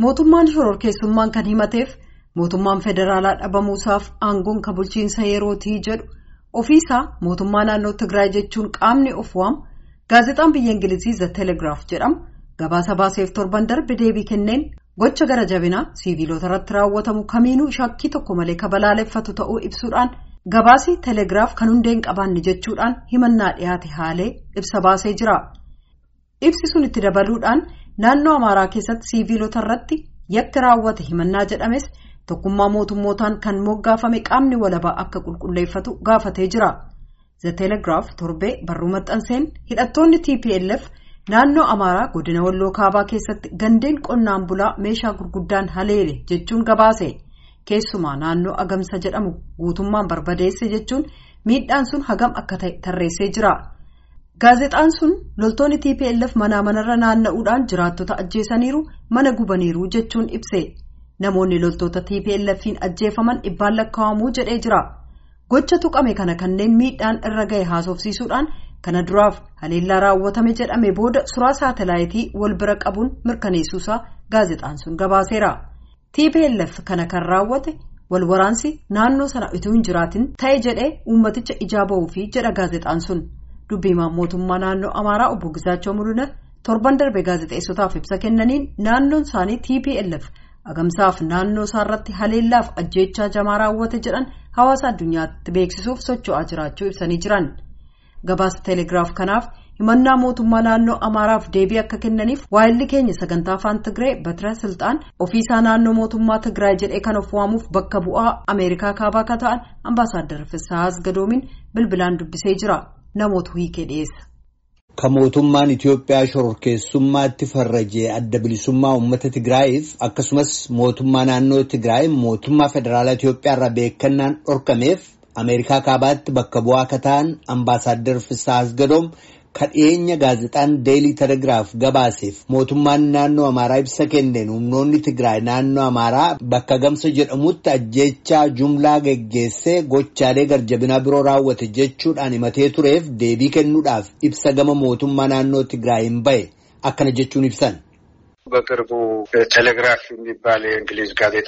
mootummaan shororkeessummaan kan himateef mootummaan federaalaa dhabamuusaaf aangoon kan bulchiinsa yerootii jedhu ofiisaa mootummaa naannoo Tigraay jechuun qaamni of waamu gaazexaan biyya Ingilizii The Telegraaf jedhamu gabaasa baaseef torban darbe deebii kenneen gocha gara jabinaa siiviilota irratti raawwatamu kamiinuu shakkii tokko malee kabalaaleffatu ta'uu ibsuudhaan gabaasii Telegraaf kan hundeen qabaanne jechuudhaan himannaa dhiyaate haalee ibsa baasee jira. Ibsi sun itti dabaluudhaan naannoo Amaaraa keessatti siiviilota irratti yakki raawwate himannaa jedhames tokkummaa mootummootaan kan moggaafame qaamni walabaa akka qulqulleeffatu gaafatee jira. The Telegraaf torbee barruu maxxanseen hidhattoonni TPLF naannoo Amaaraa godina Walloo Kaabaa keessatti gandeen qonnaan bulaa meeshaa gurguddaan haleele jechuun gabaase. Keessumaa naannoo Agamsa jedhamu guutummaan barbadeesse jechuun miidhaan sun hagam akka ta'e tarreessee jira. Gaazexaan sun loltoonni TPLF manaa manarra naanna'uudhaan jiraattota ajjeesaniiru mana gubaniiru jechuun ibse. Namoonni loltoota TPLF'n ajjeefaman dhibbaan lakkaa'amuu jedhee jira. Gocha tuqame kana kanneen miidhaan irra gahe haasofsiisuudhaan kana duraaf haleellaa raawwatame jedhame booda suuraa saatalaayitii wal bira qabuun mirkaneessuusaa gaazexaan sun gabaaseera. TPLF kana kan raawwate wal waraansi naannoo sana utuu hin jiraatin ta'e jedhee uummaticha ijaa ba'uufi jedha gaazexaan sun. Dubbiimaan mootummaa naannoo Amaaraa obbo Gizaachoo Mul'ina torban darbe gaazexeessotaaf ibsa kennaniin naannoon isaanii TPLF agamsaaf naannoo isaarratti haleellaaf ajjeechaa jamaa raawwate jedhan hawaasa addunyaatti beeksisuuf socho'aa jiraachuu ibsanii jiran. Gabaasa Telegiraaf kanaaf himannaa mootummaa naannoo Amaaraaf deebii akka kennaniif waayilli keenya sagantaa afaan Tigree Batira Silxaan ofiisaa naannoo mootummaa Tigraay jedhee kan of waamuuf bakka bu'aa Ameerikaa kaabaa akka ta'an ambaasaaddar Fissahaas Gadoomin bilbilaan dubbisee jira. Namoota hiikee dhiyeessa. Kan mootummaan Itiyoophiyaa shororkeessummaatti farrajee adda bilisummaa uummata Tigraayiif akkasumas mootummaa naannoo Tigraay mootummaa federaalaa Itiyoophiyaa irraa beekannaan dhorkameef Ameerikaa kaabaatti bakka bu'aa akka ta'an ambaasaaddar Fissahaas Gadoom kan dhiyeenya gaazexaan Deelii Telegiraaf gabaaseef mootummaan naannoo Amaaraa ibsa kenneen humnoonni Tigraay naannoo Amaaraa bakka gamsa jedhamutti ajjeechaa jumlaa geggeessee gochaalee garjabinaa biroo raawwate jechuudhaan himatee tureef deebii kennuudhaaf ibsa gama mootummaa naannoo Tigraay hin bahe akkana jechuun ibsan. በቅርቡ ቴሌግራፍ የሚባል የእንግሊዝ ጋዜጣ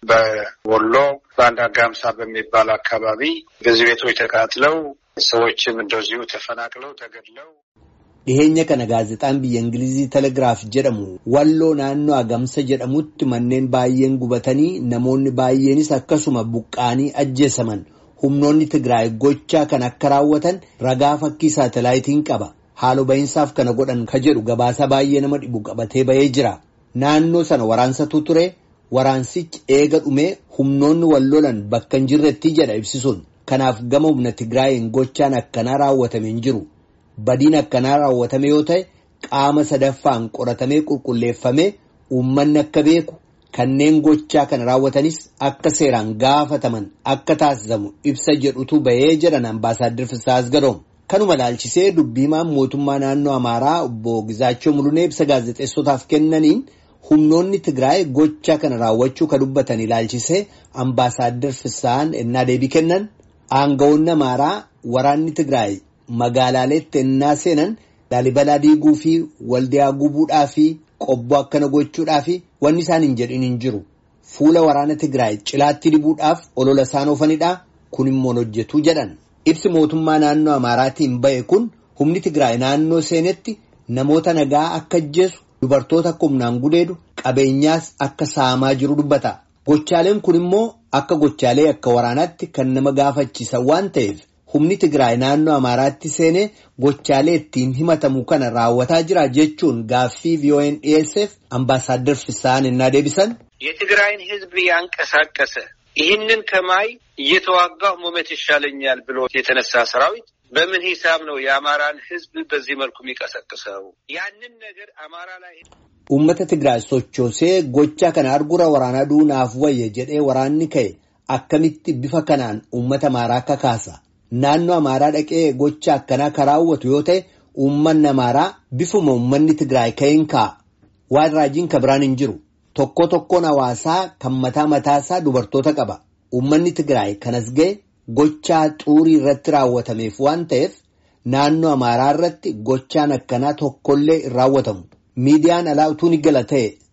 በወሎ በአንድ አጋምሳ በሚባል አካባቢ ብዙ ቤቶች ተቃጥለው ሰዎችም እንደዚሁ ተፈናቅለው ተገድለው dhiheenya kana gaazexaan biyya ingilizii telegiraaf jedhamu walloo naannoo agamsa jedhamutti manneen baay'een gubatanii namoonni baay'eenis akkasuma buqqaanii ajjeesaman humnoonni tigraay gochaa kan akka raawwatan ragaa fakkii saatalaayitiin qaba haaloo bahinsaaf kana godhan ka jedhu gabaasa baay'ee nama dhibu qabatee bahee jira naannoo sana waraansatu ture waraansichi eega dhumee humnoonni wallolan bakka hin jirretti jedha ibsisuun kanaaf gama humna tigraayin gochaan akkanaa raawwatame hin jiru. Badiin akkanaa raawwatame yoo ta'e qaama sadaffaan qoratamee qulqulleeffamee uummanni akka beeku kanneen gochaa kana raawwatanis akka seeraan gaafataman akka taasisamu ibsa jedhutu bahee jedhan ambaasaaddar Fissahaas Gadoom. Kanuma laalchisee dubbiimaan mootummaa naannoo Amaaraa obbo Gizaachoo Mulunee ibsa gaazexeessotaaf kennaniin humnoonni Tigraay gochaa kana raawwachuu ka dubbatan ilaalchisee ambaasaaddar Fissahaan ennaa deebii kennan aangawoonni Amaaraa waraanni Tigraay. Magaalaaleetti ennaa seenan laalibalaa diiguu fi waldiyaa gubuudhaa fi qobboo akkana gochuudhaa fi wanni isaan hin jedhin hin jiru. Fuula waraana Tigraay cilaatti dibuudhaaf olola isaan oofanidha. Kun immoo hojjetuu jedhan. Ibsi mootummaa naannoo Amaaraatiin bahe kun humni Tigraay naannoo seenetti namoota nagaa akka ajjeesu dubartoota akka humnaan gudeedu qabeenyaas akka saamaa jiru dubbata. Gochaaleen kun immoo akka gochaalee akka waraanaatti kan nama gaafachiisan waan ta'eef. humni Tigraay naannoo Amaaraatti seenee gochaalee ittiin himatamu kana raawwataa jira jechuun gaaffii VOA'n dhiyeesseef ambaasaaddar Fissahaan innaa deebisan. የትግራይን ሕዝብ ያንቀሳቀሰ ይህንን ከማይ እየተዋጋሁ መሞት ይሻለኛል ብሎ የተነሳ ሰራዊት በምን ሂሳብ ነው የአማራን ሕዝብ በዚህ መልኩ የሚቀሰቅሰው? ያንን ነገር አማራ ላይ Uummata Tigraay sochoosee gochaa kana argura waraanaa duunaaf wayya jedhee waraanni ka'e akkamitti bifa kanaan uummata Amaaraa kakaasa? Naannoo Amaaraa dhaqee gocha akkanaa kan raawwatu yoo ta'e uummanni Amaaraa bifuma uummanni Tigraay ka'een kaa'a. Waan raajiin ka biraan hin jiru. Tokko tokkoon hawaasaa kan mataa mataasaa dubartoota qaba. Uummanni Tigraay kanas ga'e gochaa xuurii irratti raawwatameef waan ta'eef naannoo Amaaraa irratti gochaan akkanaa tokkollee hin raawwatamu. Miidiyaan alaa utuu ni gala ta'e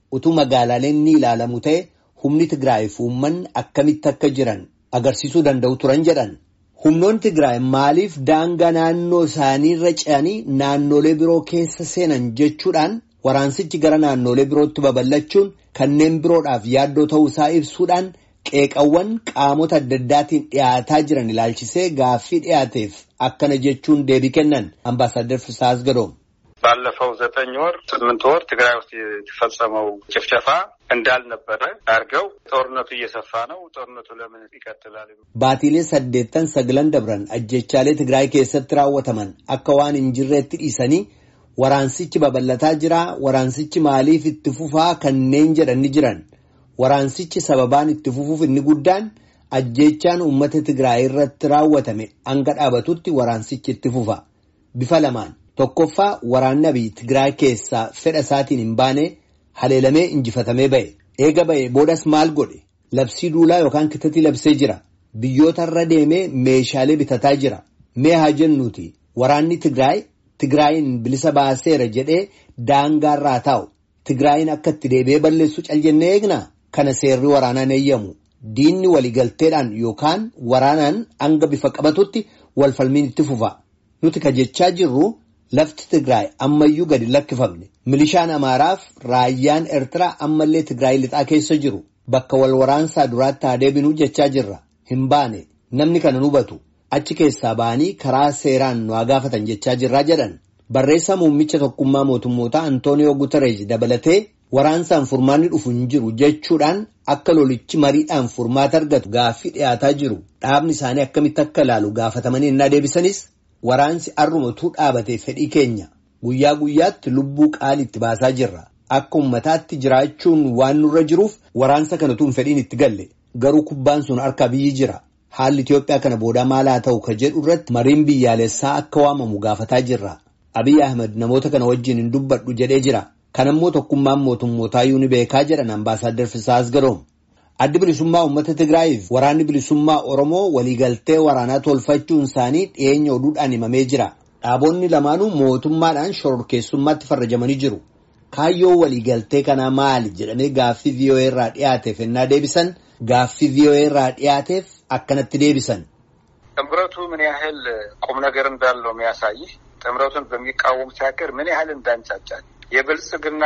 utuu magaalaaleen ni ilaalamu ta'e humni Tigraay fi uummanni akkamitti akka jiran agarsiisuu danda'u turan jedhan. Humnoonni Tigraay maaliif daangaa naannoo isaaniirra ce'anii naannolee biroo keessa seenan jechuudhaan waraansichi gara naannolee birootti babal'achuun kanneen biroodhaaf yaaddoo ta'uu isaa ibsuudhaan qeeqawwan qaamota adda addaatiin dhiyaataa jiran ilaalchisee gaaffii dhiyaateef akkana jechuun deebii kennan አምባሳደር ፍስሐ አስገዶም ባለፈው ዘጠኝ ወር ስምንት ወር ትግራይ ውስጥ የተፈጸመው ጭፍጨፋ እንዳልነበረ አድርገው ጦርነቱ እየሰፋ ነው። ጦርነቱ ለምን ይቀጥላል? baatiilee saddeettan sagalan dabran ajjechaalee Tigraay keessatti raawwataman akka waan hin jirreetti dhiisanii waraansichi babal'ataa jira waraansichi maaliif itti fufaa kanneen jedhan ni jiran waraansichi sababaan itti fufuuf inni guddaan ajjechaan uummata Tigraay irratti raawwatame hanga dhaabatutti waraansichi itti fufa bifa lamaan tokkoffaa waraanni abiy Tigraay keessaa fedha isaatiin hin baane haleelamee injifatamee ba'e eega ba'e boodas maal godhe labsii duulaa yookaan kitatii labsee jira biyyoota irra deemee meeshaalee bitataa jira mee haa jennuuti waraanni Tigraay Tigraayin bilisa baaseera jedhee daangaarraa taa'u Tigraayin akka itti deebi'ee balleessu cal jennee eegnaa kana seerri waraanaan eeyyamu diinni waliigalteedhaan yookaan waraanaan hanga bifa qabatutti walfalmiin itti fufa nuti ka jechaa jirru lafti Tigraay ammayyuu gadi lakkifamne milishaan Amaaraaf raayyaan Eertiraa ammallee Tigraay lixaa keessa jiru bakka wal waraansaa duraatti haa deebinuu jechaa jirra hin baane namni kana hubatu achi keessaa ba'anii karaa seeraan nu haa gaafatan jechaa jirraa jedhan barreessaa muummicha tokkummaa mootummootaa Antooniyoo Gutereej dabalatee waraansaan furmaanni dhufu hin jiru jechuudhaan akka lolichi mariidhaan furmaata argatu gaaffii dhiyaataa jiru dhaabni isaanii akkamitti akka ilaalu gaafatamanii innaa deebisanis waraansi arrumatuu dhaabatee fedhii keenya guyyaa guyyaatti lubbuu qaalii itti baasaa jirra akka ummataatti jiraachuun waan nurra jiruuf waraansa kanatu hin fedhiin itti galle garuu kubbaan sun harka biyyi jira haalli Itoophiyaa kana booda maal haa ta'u ka jedhu irratti mariin biyyaalessaa akka waamamu gaafataa jirra Abiy Ahmed namoota kana wajjin hin dubbadhu jedhee jira kanammoo tokkummaan mootummootaa ni beekaa jedhan ambaasaaddar Fisaas Garoom. Addi bilisummaa uummata Tigraayiif waraanni bilisummaa Oromoo waliigaltee waraanaa tolfachuun isaanii dhiyeenya oduudhaan himamee jira. Dhaabonni lamaanuu mootummaadhaan shororkeessummaatti farrajamanii jiru. Kaayyoo waliigaltee kanaa maali jedhamee gaaffii VOA irraa dhiyaateef ennaa deebisan gaaffii VOA irraa dhiyaateef akkanatti deebisan. ጥምረቱ ምን ያህል ቁም ነገር እንዳለው የሚያሳይህ ጥምረቱን በሚቃወሙት ሀገር ምን ያህል እንዳንጫጫል የብልጽግና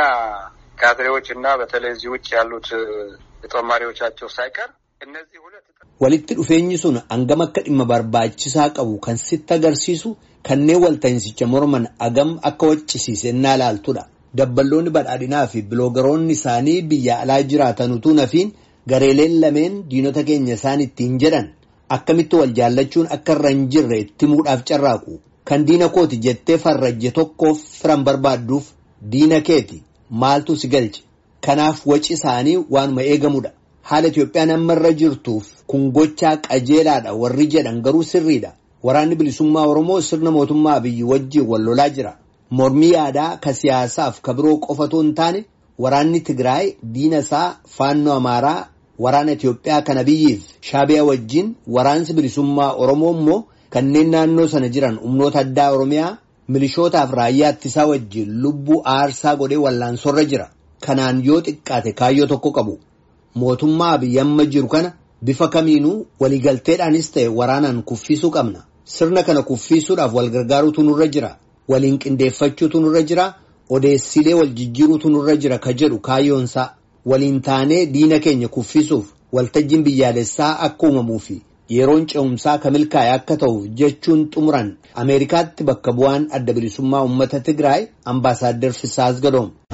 ካድሬዎች እና በተለይ እዚህ ውጭ ያሉት ተጠማሪዎቻቸው ሳይቀር እነዚህ ሁለት walitti dhufeenyi sun hangam akka dhimma barbaachisaa qabu kan sitti agarsiisu kanneen walta'insicha morman hagam akka waccisiise innaa ilaaltudha. Dabballoonni badhaadhinaa fi biloogaroonni isaanii biyya alaa jiraatan utuu nafiin gareeleen lameen diinota keenya isaan ittiin jedhan akkamitti wal jaallachuun akka irra hin jirre itti muudhaaf carraaqu. Kan diina kooti jettee farrajje tokkoof firan barbaadduuf diina keeti maaltu si galche. Kanaaf waci isaanii waanuma eegamudha. Haala Itoophiyaan amma irra jirtuuf kun gochaa qajeelaadha warri jedhan garuu sirriidha. Waraanni bilisummaa Oromoo sirna mootummaa biyyi wajjiin wal lolaa jira. Mormii yaadaa ka siyaasaaf ka biroo qofatu hin taane waraanni Tigraay diina isaa faannoo Amaaraa waraana Itoophiyaa kana biyyiif shaabiyaa wajjin waraansi bilisummaa Oromoo immoo kanneen naannoo sana jiran humnoota addaa Oromiyaa milishootaaf raayyaa ittisaa wajjin lubbuu aarsaa godhee wallaansorra jira. Kanaan yoo xiqqaate kaayyoo tokko qabu. Mootummaa biyya amma jiru kana bifa kamiinuu waliigalteedhaanis ta'e waraanaan kuffisuu qabna. Sirna kana kuffisuudhaaf wal gargaaruutu nurra jira. Waliin qindeeffachuutu nurra jira. Odeessilee wal jijjiiruutu nurra jira ka jedhu kaayyoonsaa. Waliin taanee diina keenya kuffisuuf waltajjiin biyyaalessaa akka uumamuu fi yeroon ce'umsaa ka milkaa'e akka ta'uuf jechuun xumuran Ameerikaatti bakka bu'aan adda bilisummaa uummata Tigraay ambaasaaddar Fisaas Gadoom.